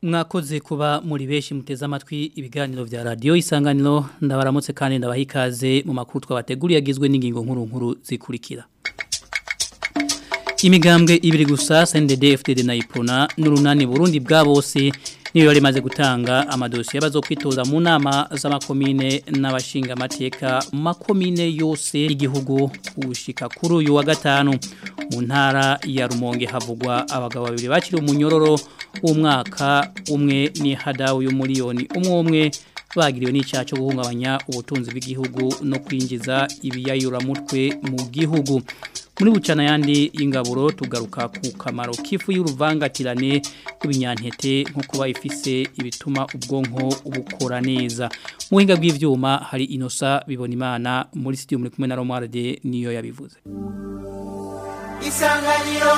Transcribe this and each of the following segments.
mwakoze kuba muri benshi muteze amatwi ibiganiro vya radio isanganiro ndabaramutse kandi ndabaha ikaze mu makuru twabateguriye agizwe n'ingingo nkuru nkuru zikurikira imigambwe ibiri gusa CNDD FDD na Ipona n'urunani Burundi bwa bose niyo yari maze gutanga amadosiye bazo kwitoza mu nama z'amakomine n'abashinga amateka mu makomine yose igihugu ushika kuri uyu wa gatanu mu ntara ya Rumonge havugwa abagabo babiri bakiri umunyororo w'umwaka umwe ni hadawu y'umuliyoni umwe umwe bagiriwe n'icyaha cyo guhungabanya ubutunzi bw'igihugu no kwinjiza ibiyayuramutwe mu gihugu muri bucana yandi y'ingaburo tugaruka ku kamaro k'ifu y'uruvangatirane rw'ibinyantete nko kuba ifise ibituma ubwonko bukora neza mu buhinga bw'ivyuma hari inosa bibona imana muri studio muri kumwe na Romualde niyo yabivuze isanganiro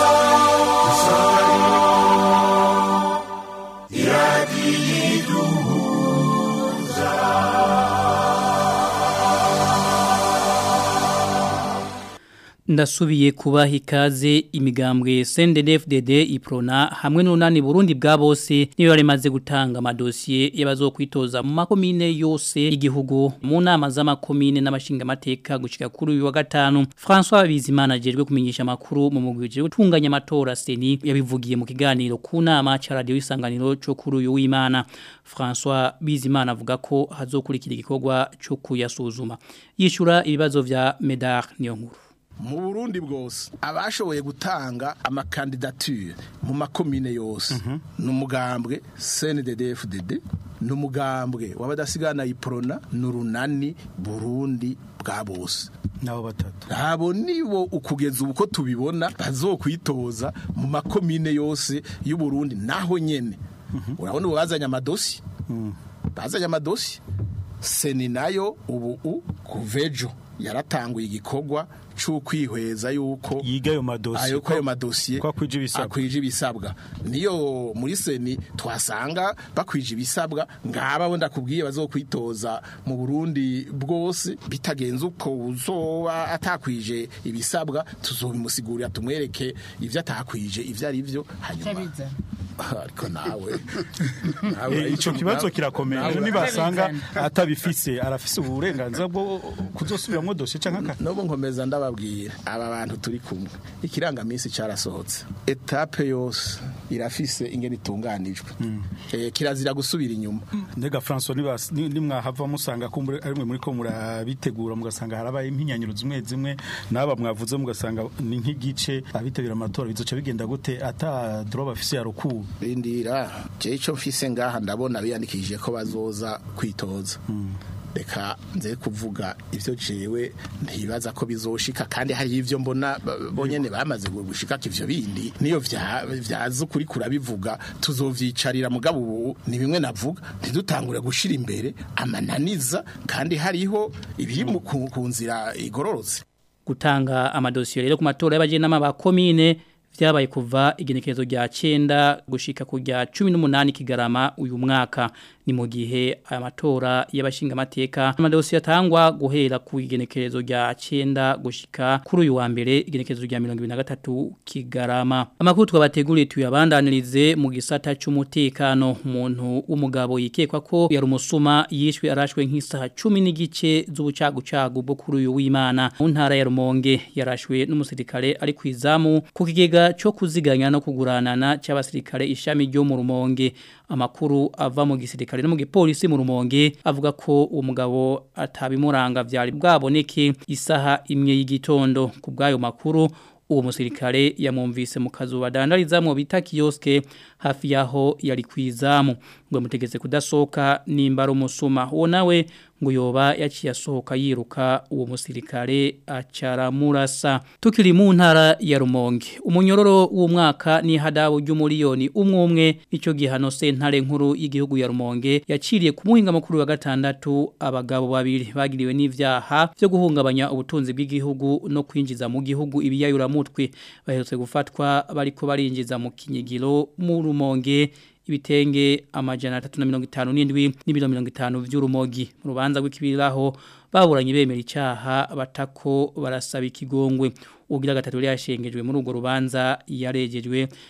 ndasubiye kubaha ikaze imigambwe CNDD-FDD iprona hamwe n'unani Burundi bwa bose niyo yaremaze gutanga amadosiye y'abazokwitoza mu makomine yose igihugu mu nama z'amakomine n'abashinga amateka gushika kuri uyu wa gatanu François Bizimana ajejwe kumenyesha makuru mu mugwije gutunganya amatora seni yabivugiye mu kiganiro ku nama ca radio isanganiro cyo kuri uyu w'Imana François Bizimana avuga ko hazokurikira igikorwa cyo kuyasuzuma yishura ibibazo vya Medar niyo nkuru mu Burundi bwose abashoboye gutanga amakandidature mu makomine yose n'umugambwe CNDD-FDD n'umugambwe wabadasigana iprona n'urunani Burundi bwa bose nabo batatu abo nibo ukugeza ubu ko tubibona bazokwitoza mu makomine yose y'u Burundi naho nyene urabona ubu bazanye amadosi bazanye amadosi seni nayo ubu kuvejo yaratanguye igikorwa c'ukwihweza yuko yiga ayo madosiye ayo ko ayo madosiye ko akwije ibisabwa akwije ibisabwa niyo muri seni twasanga bakwije ibisabwa ngaba bo ndakubwiye bazokwitoza mu Burundi bwose bitagenze uko uzoba atakwije ibisabwa tuzobimusigurira tumwereke ivyo atakwije ivyo ari byo hanyuma ariko nawe Eh, ico kibazo kirakomeye nibasanga atabifise arafise uburenganzira bwo kuzosubiramwo dosiye canke aka Nobu nkomeza ndababwira aba bantu turi kumwe ikirangamisi carasohotse etape yose irafise ingene itunganijwe eh kirazira gusubira inyuma Ndega François nibas- ni- nimwahava musanga ko muri- ari mwe muri ko murabitegura mugasanga harabaye impinyanyuro zimwe zimwe naba mwavuze mugasanga ni nk'igice abitabira amatora bizoca bigenda gute ata droit bafise ya rukuru rindira je ico mfise ngaha ndabona biyandikishije ko bazoza kwitoza reka nze kuvuga ivyo jewe ntibaza ko bizoshika kandi hari ivyo mbona ba- bonyene bamaze gushika ivyo bindi niyo vya vyaza kuri kurabivuga tuzovyicarira mugabo ubu ni bimwe navuga ntidutangure gushira imbere amananiza kandi hariho ibiri mu- ku ku nzira igororotse gutanga amadosiyo rero ku matora y'abajenama ba komine vyabaye kuva igenekerezo rya 9 gushika ku rya 18 kigarama uyu mwaka ni mu gihe aya matora y'abashinga amateka amadosiyo atangwa guhera ku igenekerezo rya 9 gushika kuri uyu wa mbere igenekerezo rya 2023 kigarama amakuru twabateguriye tuyabandanirize mu gisata cy'umutekano umuntu w'umugabo yikekwa ko yari umusuma yishwe arashwe nk'isaha 10 n'igice z'ubucagucagu bwo kuri uyu w'Imana mu ntara ya Rumonge yarashwe n'umusirikare ari kwizamu ku kigega cyo kuziganya no kuguranana cy'abasirikare ishami ryo mu Rumonge amakuru ava mu gisirikare no mu gipolisi mu Rumonge avuga ko uwo mugabo atabimuranga vyari bwaboneke isaha imwe y'igitondo ku bwayo makuru uwo musirikare yamumvise mu kazu badandarizamo bita kioske hafi yaho yari kwizamu ngo mutegeze kudasoka nimba ari umusuma uwo nawe ngo yoba yaciye asohoka yiruka uwo musirikare acaramurasa tukiri mu ntara ya Rumonge umunyororo w'umwaka ni hadabu ry'umuriyoni umwe umwe nico gihano sentare nkuru y'igihugu ya Rumonge yaciriye ku muhinga makuru wa gatandatu abagabo babiri bagiriwe n'ivyaha byo guhungabanya ubutunzi bw'igihugu no kwinjiza mu gihugu ibiyayura mutwe baherutse gufatwa bariko barinjiza mu kinyigiro mu Rumonge ibitenge amajana 357 n'ibiro 50 vy'urumogi mu rubanza rw'ikibiraho baburanye bemera icaha batako barasaba ikigongwe ugira gatatu yashengejwe muri urwo rubanza yarejejwe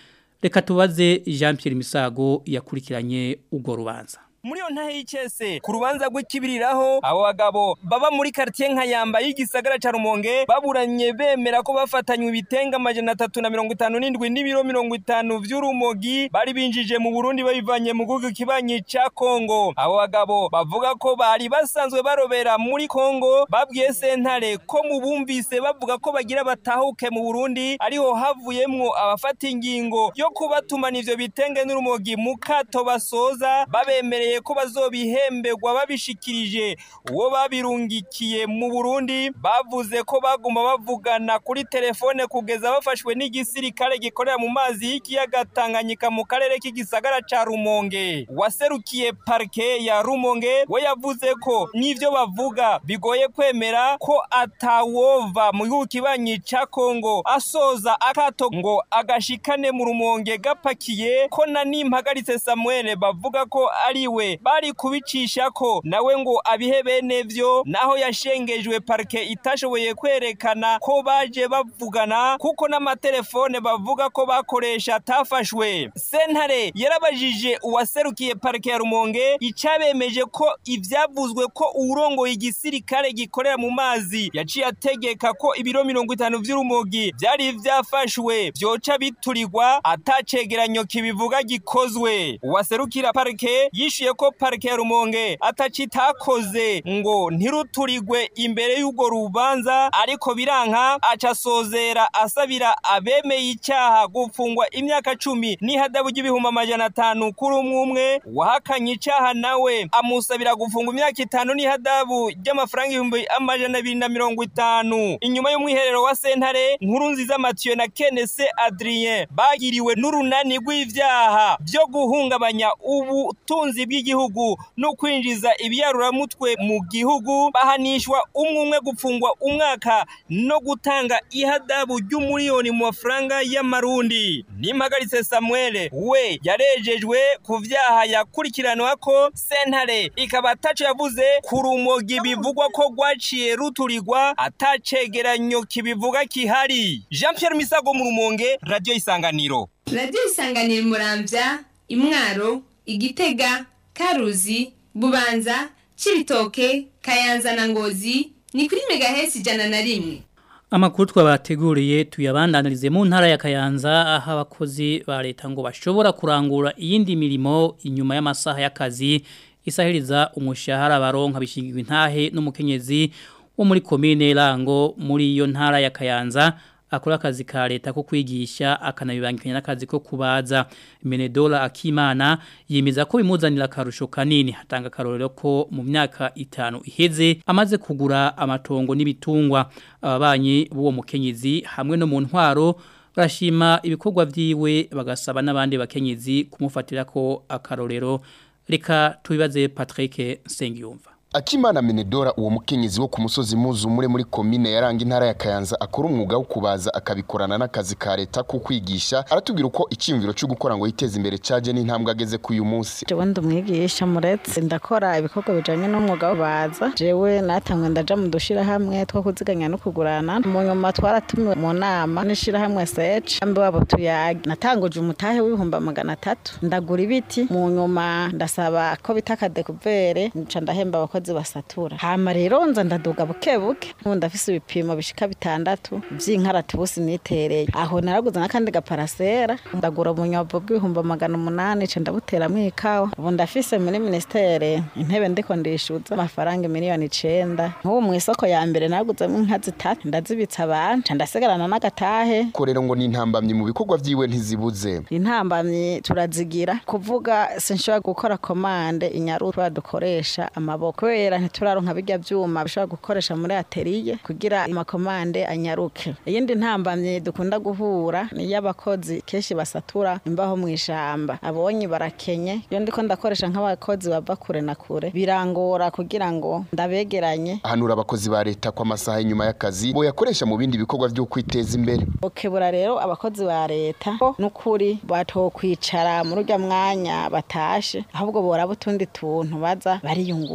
reka tubaze Jean Pierre Misago yakurikiranye ubwo rubanza muri yo ntahe y'icese ku rubanza rw'ikibiriraho abo bagabo baba muri quartier nka yamba y'igisagara ca Rumonge baburanye bemera ko bafatanywe ibitenga amajana atatu na mirongo itanu n'indwi n'ibiro mirongo itanu vy'urumogi bari binjije mu Burundi babivanye mu gihugu kibanyi ca Kongo abo bagabo bavuga ko bari basanzwe barobera muri Kongo babwiye sentare ko mu bumvise bavuga ko bagira batahuke mu Burundi ariho havuyemwo abafata ingingo yo kubatumana ivyo bitenge n'urumogi mu kato basoza babemereye ko bazobihemberwa babishikirije uwo babirungikiye mu Burundi bavuze ko baguma bavugana kuri telefone kugeza bafashwe n'igisirikare gikorera mu mazi y'ikiyaga Tanganyika mu karere k'igisagara ca Rumonge waserukiye parke ya Rumonge we yavuze ko n'ivyo bavuga bigoye kwemera ko atawova mu gihugu kibanyi ca Kongo asoza akato ngo agashikane mu Rumonge gapakiye ko na nimpagaritse Samuel bavuga ko ari we bari kubicisha ko nawe ngo abihe bene vyo naho yashengejwe parke itashoboye kwerekana ko baje bavugana kuko n'amatelefone bavuga ko bakoresha atafashwe sentare yarabajije uwaserukiye parke ya Rumonge icabemeje ko ivyavuzwe ko uwurongoye igisirikare gikorera mu mazi yaciye ategeka ko ibiro mirongo itanu vy'urumogi vyari vyafashwe vyoca biturirwa atacegeranyo kibivuga gikozwe uwaserukira parke yishuye ko parike ya Rumonge atacitakoze ngo ntiruturigwe imbere y'ugo rubanza ariko biranka aca sozera asabira abemeye icyaha gufungwa imyaka cumi n'ihadabu ry'ibihumbi amajana atanu kuri umwe umwe wahakanye icyaha nawe amusabira gufungwa imyaka itanu n'ihadabu ry'amafaranga ibihumbi amajana abiri na mirongo itanu inyuma y'umwiherero wa sentare nkuru nziza Mathieu na Kenese Adrien bagiriwe n'urunani rw'ivyaha byo guhungabanya ubutunzi bw'igihugu no kwinjiza ibiyaruramutwe mu gihugu bahanishwa umwe umwe gufungwa umwaka no gutanga ihadabu ry'umuriyoni mu mafaranga y'amarundi nimpagaritse Samuel we yarejejwe ku vyaha yakurikiranwa ko sentare ikaba ataco yavuze ku rumogi bivugwa ko rwaciye ruturirwa atacegeranyo kibivuga kihari Jean Pierre Misago mu rumonge radio isanganiro radio isanganiro muramvya imwaro igitega karuzi bubanza cibitoke kayanza na ngozi ni kuri megahesi ijana na rimwe Amakuru twabateguriye tuyabandanirize mu ntara ya Kayanza aho abakozi ba leta ngo bashobora kurangura iyindi mirimo inyuma y'amasaha y'akazi isahiriza umushahara baronka bishingirwa intahe n'umukenyezi wo muri komine Rango muri iyo ntara ya Kayanza akora akazi ka leta ko kwigisha akanabibangikanya n'akazi ko kubaza Menedola Akimana yemeza ko bimuzanira karusho kanini hatanga karorero ko mu myaka itanu iheze amaze kugura amatongo n'ibitungwa ababanyi b'uwo mukenyezi hamwe no mu ntwaro barashima ibikorwa vyiwe bagasaba n'abandi bakenyezi kumufatira ko akarorero reka tubibaze Patrick Sengiyumva Akimana Menedora uwo mukenyezi wo ku musozi muzumure muri komine yaranga intara ya Kayanza akora umwuga wo kubaza akabikorana n'akazi ka leta ku kwigisha aratubwira uko icyumviro cyo gukora ngo yiteze imbere caje n'intambwe ageze ku uyu munsi jewe ndumwigisha muretse ndakora ibikorwa bijanye n'umwuga wo baza jewe natangwe ndaja mu dushira hamwe two kuziganya no kugurana mu nyuma twaratumiwe mu nama n'ishira hamwe search ambe wabo tuyage natanguje umutahe w'ibihumbi magana atatu ndagura ibiti mu nyuma ndasaba ko bitaka dekuvere nca ndahemba abakozi abakozi basatura hama rero nza ndaduga buke buke ndafise ibipimo bishika bitandatu vy'inkarati bose nitereye aho naraguze n'akandi gaparasera ndagura ubunyobwa bw'ibihumbi magana umunani ca ndabuteramwo ikawa ubu ndafise muri ministere intebe ndiko ndishuza amafaranga miliyoni icenda nk'ubu mw'isoko ya mbere naraguzemwo inka zitatu ndazibitsa abantu ca ndasigarana n'agatahe ko rero ngo n'intambamyi mu bikorwa vyiwe ntizibuze intambamyi turazigira kuvuga sinshobora gukora komande inyaruta dukoresha amaboko kubera ntituraronka bijya vyuma bishobora gukoresha muri atelier kugira amakomande anyaruke iyindi ntambamye dukunda guhura ni y'abakozi kenshi basatura imbaho mu ishamba abonye barakenye iyo ndiko ndakoresha nk'abakozi bava kure na kure birangora kugira ngo ndabegeranye ahanura abakozi ba leta ko amasaha y'inyuma y'akazi bo yakoresha mu bindi bikorwa vyo kwiteza imbere okebura rero abakozi ba leta ko n'ukuri batokwicara muri urya mwanya batashe ahubwo boraba utundi tuntu baza bariyungunganya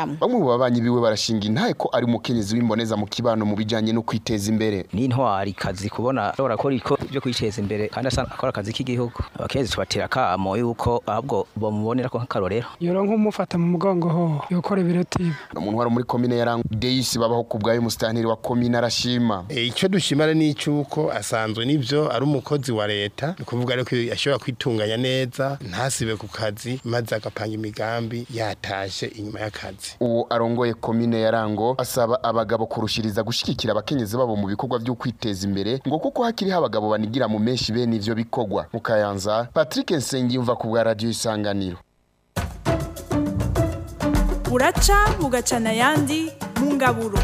namwe bamwe mu babanyi biwe barashinga intahe ko ari umukenyezi w'imboneza mu kibano mu bijanye no kwiteza imbere n'intwari kazi kubona ashobora gukora iko byo kwiteza imbere kandi asa akora akazi k'igihugu abakenyezi tubatera akamo yuko ahubwo bamubonera ko nk'akarorero yoronka umufata mu mugongo ho yokora ibiruti no mu ntwaro muri komine ya Rango Deisi babaho ku bwayo musitanteri wa komine arashima E, icyo dushimara ni icyuko asanzwe nibyo ari umukozi wa leta ni ukuvuga ariko ashobora kwitunganya neza ntasibe ku kazi maze agapanga imigambi yatashe inyuma y'akazi uwo arongoye komine ya Rango asaba abagabo kurushiriza gushigikira abakenyezi babo mu bikorwa byo kwiteza imbere ngo kuko hakiriho abagabo banigira mu menshi bene ivyo bikorwa mu Kayanza Patrick Nsengiyumva ku bwa radio isanganiro buraca bugacana ayandi mu ngaburo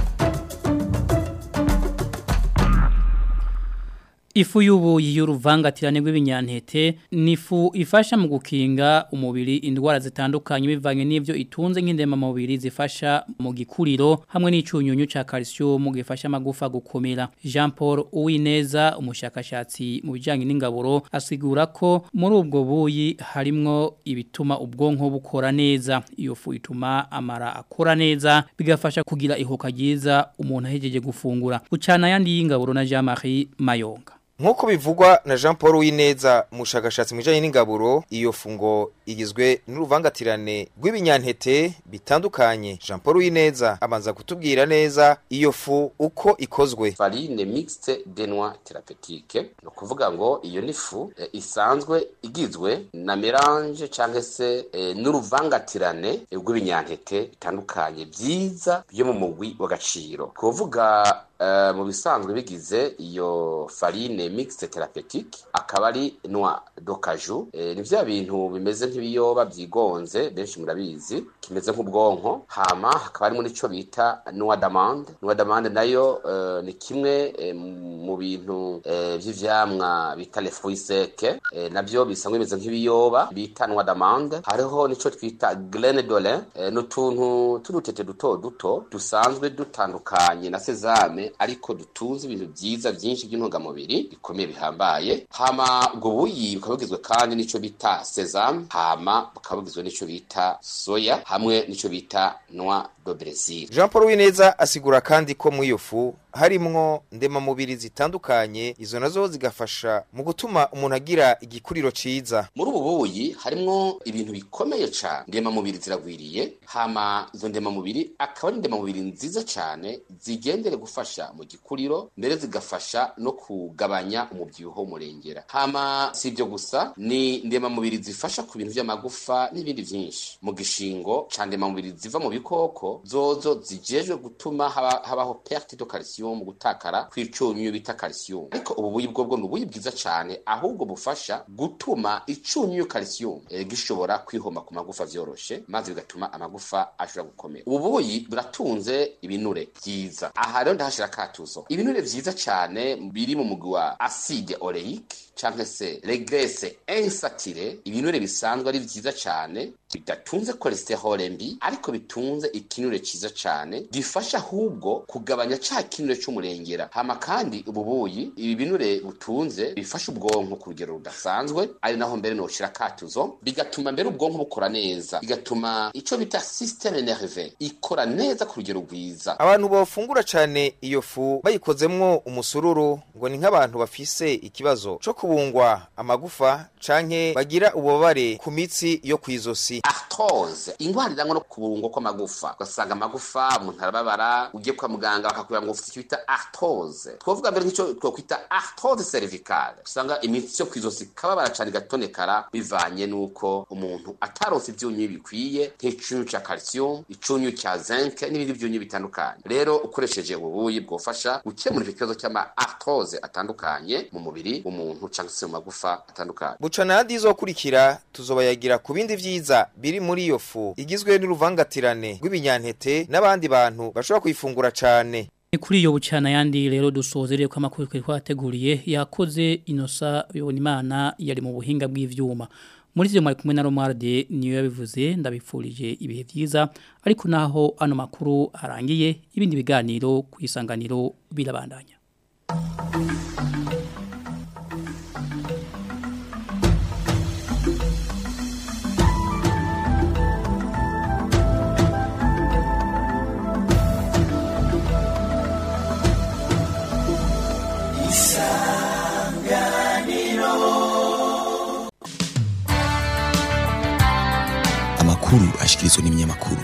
Ifu y'ubuyi y'uruvangatirane rw'ibinyantete ni ifu ifasha mu gukinga umubiri indwara zitandukanye bivanye n'ivyo itunze nk'indema mubiri zifasha mu gikuriro hamwe n'icunyunyu ca calcium gifasha amagufa gukomera Jean Paul Uwineza umushakashatsi mu bijanye n'ingaburo asigura ko muri ubwo buyi harimwo ibituma ubwonko bukora neza iyo fu ituma amara akora neza bigafasha kugira ihoka ryiza umuntu ahejeje gufungura ucana yandi y'ingaburo na Jean Marie Mayonga Nkuko bivugwa na Jean Paul Wineza umushakashatsi mwijanye n'ingaburo iyo fungo igizwe n'uruvangatirane rw'ibinyantete bitandukanye Jean Paul Wineza amanza kutubwira neza iyo fu uko ikozwe farine mixte de noix thérapeutique no kuvuga ngo iyo ni fu e, isanzwe igizwe na melange canke se e, n'uruvangatirane rw'ibinyantete bitandukanye byiza byo mu mugwi w'agaciro kuvuga Uh, mu bisanzwe bigize iyo farine mixte thérapeutique akaba ari noix d'ocaju e, ni vya bintu bimeze nk'ibiyoba byigonze benshi murabizi kimeze nk'ubwonko hama hakaba harimo n'ico bita noix d'amande noix d'amande nayo uh, ni kimwe e, mu bintu e, vy'ivyamwa bita les fruits secs e, navyo bisanzwe bimeze nk'ibiyoba bita noix d'amande hariho nico twita graine d'olin e, n'utuntu tudutete duto duto dusanzwe dutandukanye na sesame ariko dutunze ibintu byiza byinshi by'intungamubiri bikomeye bihambaye hama ubwo buyi bukaba bugizwe kandi n'ico bita sesame hama bukaba bugizwe n'ico bita soya hamwe n'ico bita noix de Brésil Jean Paul Wineza asigura kandi ko mu iyo fu harimwo ndemamubiri zitandukanye izo nazo zigafasha mu gutuma umuntu agira igikuriro ciza muri ubu buyi harimwo ibintu bikomeye cyane ndemamubiri ziragwiriye hama izo ndemamubiri akaba ari ndemamubiri nziza cyane zigendere gufasha mu gikuriro mbere zigafasha no kugabanya umubyibuho murengera hama si ibyo gusa ni ndemamubiri zifasha ku bintu by'amagufa n'ibindi byinshi mu gishingo ca ndemamubiri ziva mu bikoko zozo zijejwe gutuma haba, habaho perte de calcium mu gutakara kw'icunyu bita calcium ariko ubu buyi bwo bwo ni ubuyi bwiza cyane ahubwo bufasha gutuma icunyu calcium e, gishobora kwihoma ku magufa vyoroshe maze bigatuma amagufa ashobora gukomera ubu buyi buratunze ibinure byiza aha rero ndahashira katuzo ibinure vyiza cyane biri mu mugwi wa acide oleique canke se regrese insatire ibinure bisanzwe ari vyiza cyane bidatunze cholesterol mbi ariko bitunze ikinure ciza cyane gifasha ahubwo kugabanya ca kinure c'umurengera hama kandi ubu buyi ibi binure butunze bifasha ubwonko ku rugero rudasanzwe ari naho mbere noshira katuzo bigatuma mbere ubwonko bukora neza bigatuma ico bita systeme nerve ikora neza ku rugero rwiza abantu bafungura cane iyo fu bayikozemwo umusururu ngo ni nk'abantu bafise ikibazo co kubungwa amagufa canke bagira ububabare ku mitsi yo kwizosi arthrose ingwara irangwa no kubungwa kw'amagufa ugasanga amagufa umuntu arababara ugiye kwa muganga bakakubwira ngo ufite icyo bita arthrose twovuga mbere nk'icyo twokwita arthrose cervicale usanga imitsi yo kwizosi kababara cane igatonekara bivanye n'uko umuntu ataronse ivyunyu bikwiye nk'icunyu ca calcium icunyu ca zinc n'ibindi vyunyu bitandukanye rero ukoresheje ubu buyi bwofasha gukemura ikibazo cy'ama arthrose atandukanye mu mubiri w'umuntu cyangwa se mu magufa atandukanye buca nandi izokurikira tuzobayagira ku bindi vyiza biri muri iyo fu igizwe n'uruvangatirane rw'ibinyantete n'abandi bantu bashobora kuyifungura cane Ni kuri iyo bucana yandi rero dusozereye ko amakuru twari twateguriye yakoze inosa bibona imana yari mu buhinga bw'ivyuma muri ivyo mwari kumwe na Romarde niyo yabivuze ndabipfurije ibihe vyiza ariko naho ano makuru arangiye ibindi biganiro ku isanganiro birabandanya amakuru ashikirizwa n'ibinyamakuru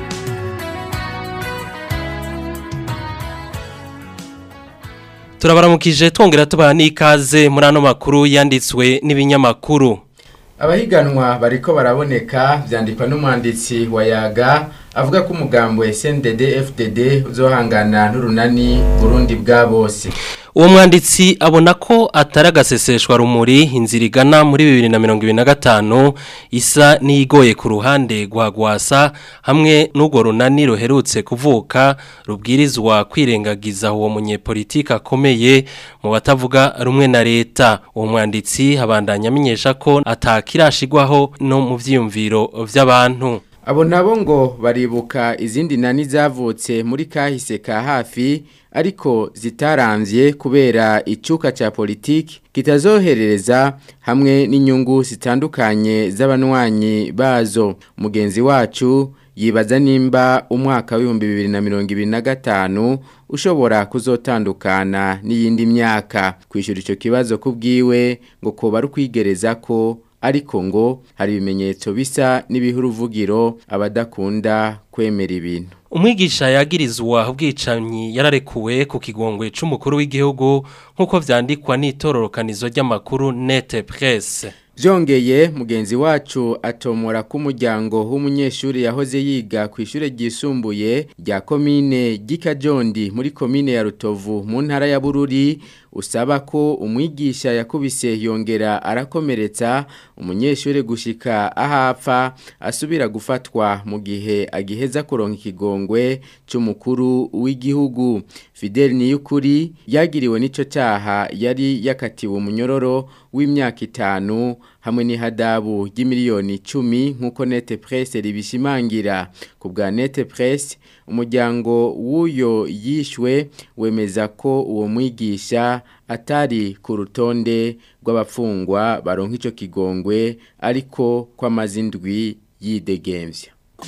turabaramukije twongera tubaha n'ikaze muri ano makuru yanditswe n'ibinyamakuru abahiganwa bariko baraboneka vyandikwa n'umwanditsi wa yaga avuga ko umugambo SNDD FDD uzohangana n'urunani Burundi bwa bose uwo mwanditsi abona ko atari agaseseshwa rumuri inzira igana muri bibiri na mirongo ibiri na gatanu isa n'iyigoye ku ruhande rwa gwasa hamwe n'urwo runani ruherutse kuvuka rubwirizwa kwirengagiza uwo munyepolitiki akomeye mu batavuga rumwe na leta uwo mwanditsi abandanya amenyesha ko atakirashigwaho no mu vyiyumviro vy'abantu abo nabo ngo baribuka izindi nani zavutse muri kahise ka hafi ariko zitaramvye kubera icuka ca politiki kitazoherereza hamwe n'inyungu zitandukanye z'abanywanyi bazo mugenzi wacu yibaza nimba umwaka w'ibihumbi bibiri na mirongo ibiri na gatanu ushobora kuzotandukana n'iyindi myaka kwishyura icyo kibazo kubwiwe ngo kuba ari ukwigereza ko ariko ngo hari ibimenyetso bisa n'ibihuruvugiro abadakunda kwemera ibintu umwigisha yagirizwa ubwicanyi yararekuwe ku kigongwe c'umukuru w'igihugu nk'uko vyandikwa n'itororokanizo ry'amakuru nete presse Byongeye mugenzi wacu atomora ko umuryango w'umunyeshuri yahoze yiga ku ishure ryisumbuye rya komine Gikajondi muri komine ya Rutovu mu ntara ya Bururi usaba ko umwigisha yakubise yongera arakomeretsa umunyeshuri gushika ahapfa asubira gufatwa mu gihe agiheza kuronka ikigongwe cy'umukuru w'igihugu Fidel Niyukuri yagiriwe n'ico cyaha yari yakatiwe umunyororo w'imyaka itanu hamwe n'ihadabu ry'imiliyoni icumi nk'uko nete presse ribishimangira ku bwa nete presse umuryango w'uyo yishwe wemeza ko uwo mwigisha atari ku rutonde rw'abafungwa baronka icyo kigongwe ariko ko amazindwi yidegemvya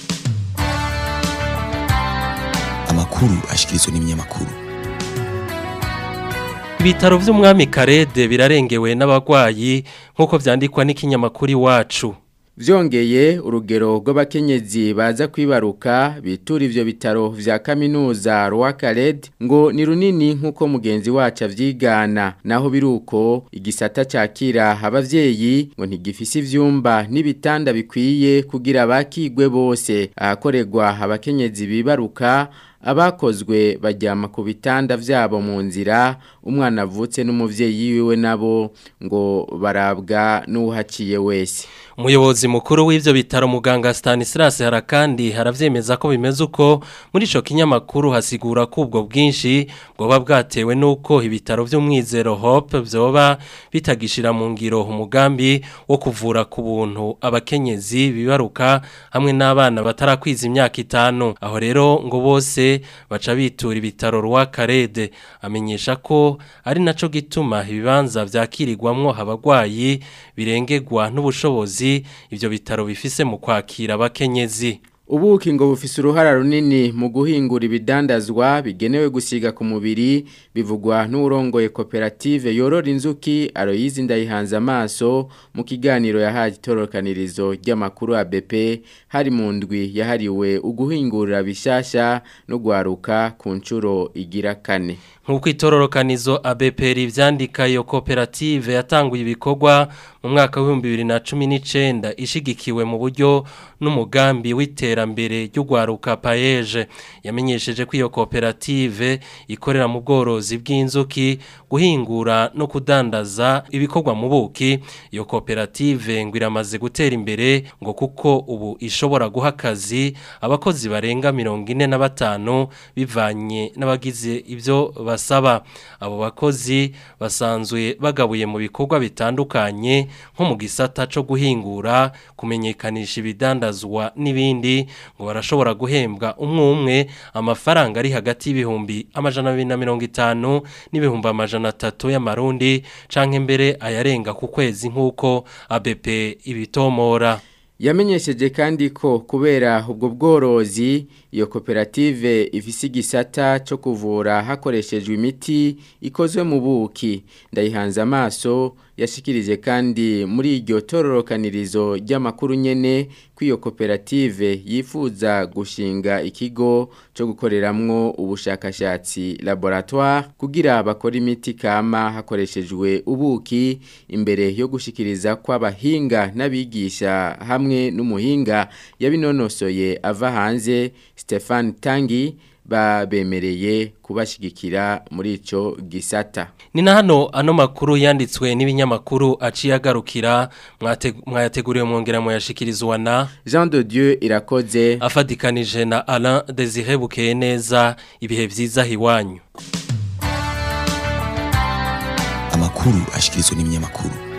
amakuru ashikirizwa n'ibinyamakuru Ibitaro vy'umwami Karede birarengewe n'abagwayi nkuko vyandikwa n'ikinyamakuru iwacu. Vyongeye urugero rw'abakenyezi baza kwibaruka bitura ivyo bitaro vya kaminuza Rwakarede ngo ni runini nkuko mugenzi wacu avyigana naho biruko igisata cakira abavyeyi ngo ntigifise ivyumba n'ibitanda bikwiye kugira bakigwe bose ahakorerwa abakenyezi bibaruka abakozwe bajyama ku bitanda vyabo mu nzira umwana avutse n'umuvyeyi wiwe nabo ngo barabwa n'uhaciye wese umuyobozi mukuru w'ivyo bitaro muganga Stanislas harakandi haravyemeza ko bimeze uko muri ico kinyamakuru hasigura ko ubwo bwinshi bwoba bwatewe nuko ibitaro vy'umwizero Hope vyoba bitagishira mu ngiro umugambi wo kuvura ku buntu abakenyezi bibaruka hamwe n'abana batarakwiza imyaka itanu aho rero ngo bose baca bitura ibitaro rwa Karede amenyesha ko ari naco gituma ibibanza vyakirirwamwo abagwayi birengegwa n'ubushobozi ivyo bitaro bifise mu kwakira abakenyezi Ubuki ngo bufise uruhara runini mu guhingura ibidandazwa bigenewe gusiga ku mubiri bivugwa n'urongoye koperative yorora inzuki Aloyizi ndayihanze amaso mu kiganiro yahaje itorokanirizo ry'amakuru ABP hari mu ndwi yahariwe uguhingurira bishasha no gwaruka ku ncuro igira kane nk'uko itororokanizo ABP rivyandika iyo koperative yatanguye ibikorwa mu mwaka w'ibihumbi bibiri na cumi n'icenda ishigikiwe mu buryo n'umugambi w'iterambere ry'ugwaruka payeje yamenyesheje ko iyo koperative ikorera mu bworozi bw'inzuki guhingura no kudandaza ibikorwa mu buki iyo koperative ngo iramaze gutera imbere ngo kuko ubu ishobora guha akazi abakozi barenga mirongo ine na batanu bivanye n'abagize ibyo basaba abo bakozi basanzwe bagabuye mu bikorwa bitandukanye nko mu gisata cyo guhingura kumenyekanisha ibidandazwa n'ibindi ngo barashobora guhembwa umwe umwe amafaranga ari hagati y'ibihumbi amajana abiri na mirongo itanu n'ibihumbi amajana atatu y'amarundi canke mbere ayarenga ku kwezi nk'uko ABP ibitomora yamenyesheje kandi ko kubera ubwo bworozi iyo koperative ifise igisata cyo kuvura hakoreshejwe imiti ikozwe mu buki ndayihanze amaso yashikirije kandi muri iryo tororokanirizo ry'amakuru nyene kw'iyo koperative yifuza gushinga ikigo cyo gukoreramwo ubushakashatsi laboratoire kugira bakora imiti kama hakoreshejwe ubuki imbere yo gushikiriza kw'abahinga n'abigisha hamwe n'umuhinga yabinonosoye ava hanze Stefan Tangi babemereye kubashigikira muri ico gisata ni na hano ano makuru yanditswe n'ibinyamakuru aciye agarukira mwayateguriwe mwongera muyashikirizwa na Jean de Dieu irakoze afadikanije na Alain Desire bukeye neza ibihe vyiza hiwanyu amakuru ashikirizwa n'ibinyamakuru